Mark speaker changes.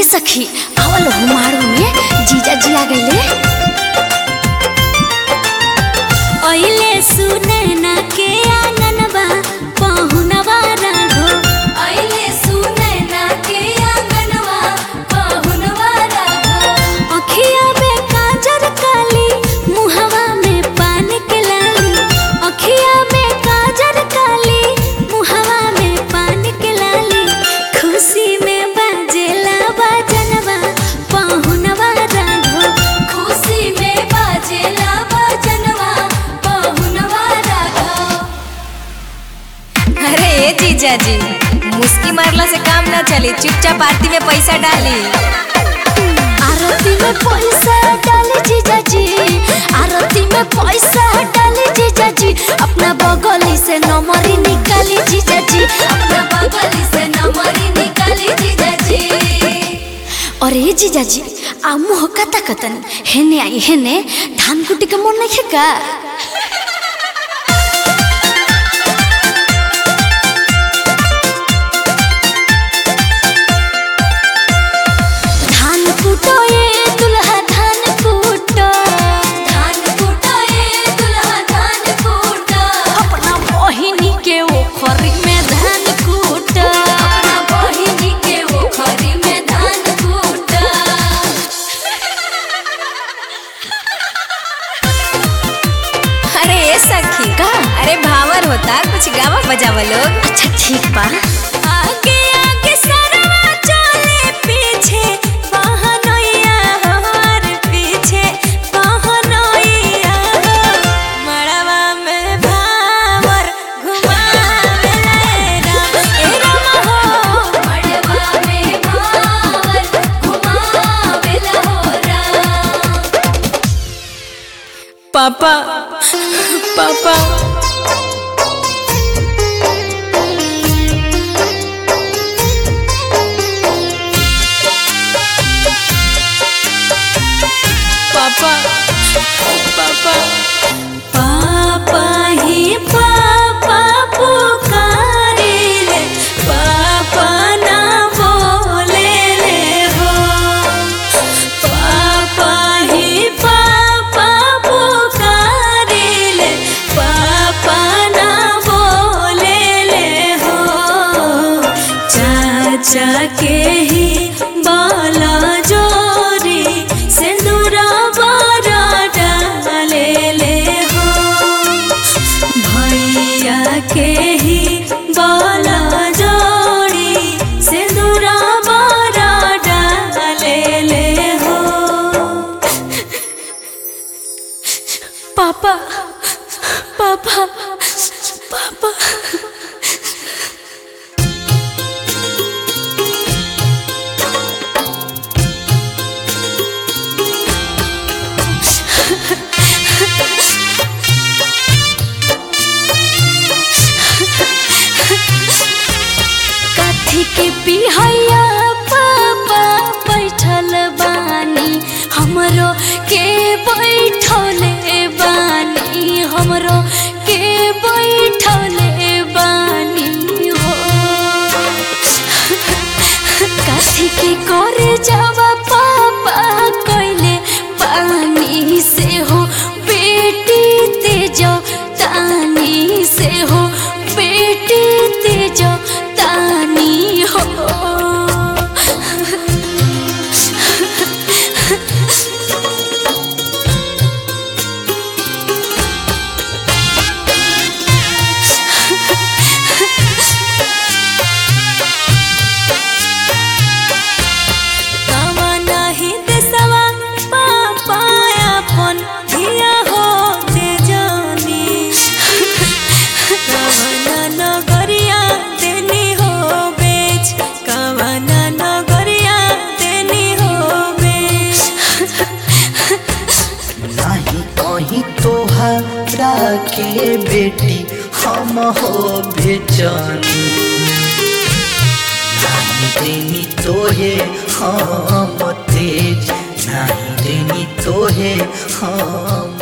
Speaker 1: सखी आवल हुमारू में जीजा जी आ गईले ओइले सुनैना के आंगनबा पहुनवा राघो ओइले सुनैना के आंगनबा पहुनवा राघो अखिया में काजर काली मुहवा में पान के लाली अखिया में काजर काली मुहवा में पान के लाली खुशी में बाजेला बाजनवा पहुनवा राघो खुशी में बाजेला बाजनवा पहुनवा राघो
Speaker 2: अरे ए जीजा जी मुस्की मारला से काम ना चली चुपचाप आरती में पैसा डाली
Speaker 1: आरती में पैसा डाली जीजा जी आरती में पैसा डाली जीजा जी अपना बगली से नमरी निकाली जीजा जी अपना बगली से नमरी निकाली जीजा जी अरे जीजा जी आ मुह कता कतन हेने आई हेने धान कुटी के मन नहीं का धान कुटो ये दुल्हा धान कुटो धान कुटो ये दुल्हा धान कुटो अपना बहिनी के ओखरी में धान कुटो अपना बहिनी के ओखरी में धान कुटो
Speaker 2: अरे ए सखी
Speaker 1: का?
Speaker 2: अरे भावर होता कुछ गावा बजावा लोग
Speaker 1: अच्छा ठीक बा
Speaker 2: आगे आगे सरवा चले पीछे बहनोइया हमार पीछे बहनोइया मड़वा में भावर घुमावे राम ए राम हो
Speaker 1: मड़वा में भावर घुमावेला हो राम
Speaker 2: पापा पापा पापा पापा
Speaker 1: पापा ही पापा पुकारिले पापा ना बोले ले हो पापा ही पापा पुकारिले पापा ना बोले ले हो चाचा के ही बाला जोरी सिंदूरा बारा डाले ले हो भैया के ही बाला जोड़ी सिंदूरा बारा डाले ले हो पापा पापा पापा कथी के पिहैया पापा बैठल बानी हमरो के बैठले बानी हमरो के बैठले बानी हो कथी के करे जावा पापा कैले पानी से हो बेटी तेजो तानी से हो बेटी तेजो तानी हो कावा नाही देसवा पापा अपन धिया हो दे जानी कावना नगरिया देनी हो बेच कावना नगरिया देनी हो बेच
Speaker 3: नहीं कहीं तोहरा के बेटी हम हो बेचनी नहीं देनी तोहे हम तेज नहीं देनी तोहे हम